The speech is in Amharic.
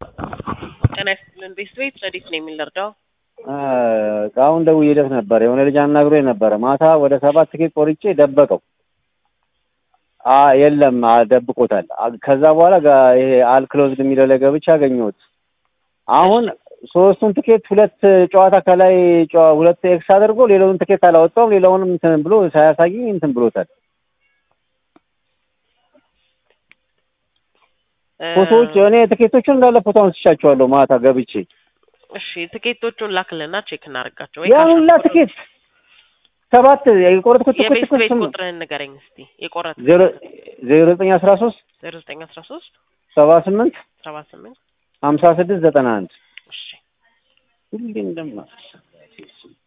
ጤና ይስጥልን ቤት ቤት ረዲት ነው የሚልርዳው አሁን ደውዬለት ነበር። የሆነ ልጅ አናግሮኝ ነበረ። ማታ ወደ ሰባት ትኬት ቆርጬ ደበቀው። አ የለም አ- ደብቆታል። አ- ከዛ በኋላ ጋ- ይሄ አልክሎዝድ የሚለው ላይ ገብቼ አገኘሁት። አሁን ሶስቱን ትኬት ሁለት ጨዋታ ከላይ ጨዋ- ሁለት ኤክስ አድርጎ ሌላውን ትኬት አላወጣውም። ሌላውንም እንትን ብሎ ሳያሳየኝ እንትን ብሎታል። ፎቶዎች እኔ ትኬቶቹን እንዳለ ፎቶ አንስቻቸዋለሁ ማታ ገብቼ እሺ ትኬቶቹን ላክልና ቼክ እናደርጋቸው። ያን ሁላ ትኬት ሰባት የቆረጥኩት ትኬት የቤት እኮ ቤት ስም ቁጥርህን ንገረኝ እስቲ የቆረጥ ዜሮ ዜሮ ዘጠኝ አስራ ሶስት ዜሮ ዘጠኝ አስራ ሶስት ሰባ ስምንት ሰባ ስምንት ሀምሳ ስድስት ዘጠና አንድ እሺ ሁሌ እንደማ